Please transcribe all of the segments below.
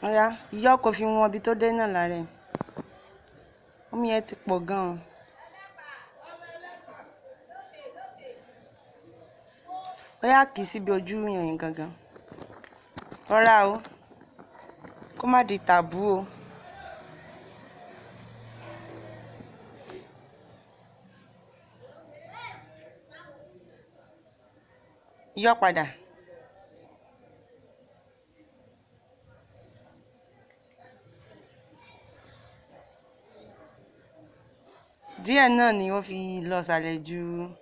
ọ̀ya ìyá ọkọ̀ fi wọn ibi tó dé náà lára ẹ̀ omi yẹn ti pọ̀ gan-an. ọ̀ya kì í síbi ojú yẹn gangan rọra o kó má di tàbú o. yọ padà. díẹ̀ náà ni ó fi lọ sàlẹ̀ ju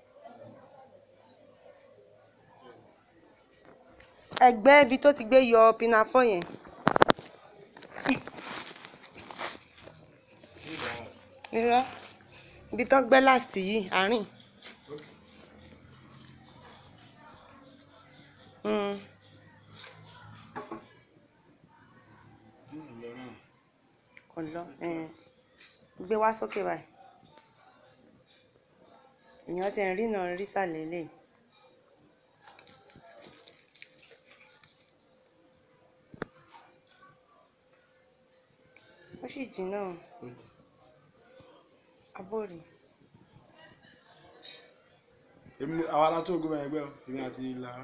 ẹgbẹ́ ibi tó ti gbé yọ pinafọ́ yẹn. irọ́ ibi tó gbẹ́ last yìí àárín. Mm. kò lọ ẹn. gbé wá sókè báyìí èèyàn ti ń rí náà rí sàlẹ̀ lè. ó sì jìnnà abórí. èmi àwa la tó gómìnà ẹgbẹ́ o èmi àti Lára.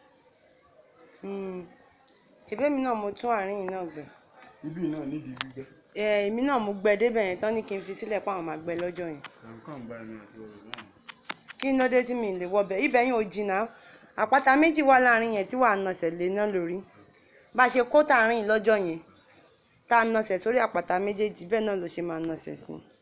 tìbẹ́mi náà mo tún àárín yìí náà gbẹ. ibi náà nídìí gbígbẹ́. ẹ èmi náà mo gbẹ débẹ̀ yẹn tán ní kí n fi sílẹ̀ pé àwọn máa gbẹ lọ́jọ́ yẹn. ẹ̀rù kàn bá èmi àti ọ̀rọ̀ náà. kí ló dé tí mi lè wọbẹ̀ ibẹ̀ yẹn ò jìnnà àpáta méjì wà láàrin yẹn tí wàá nọsẹ̀ lé náà lórí bá a ṣe kó tààrin lọ́jọ́ yẹn tá a nọsẹ̀ sórí àpáta méjèèjì bẹ́ẹ̀ náà ló ṣe máa nọsẹ̀ sí i.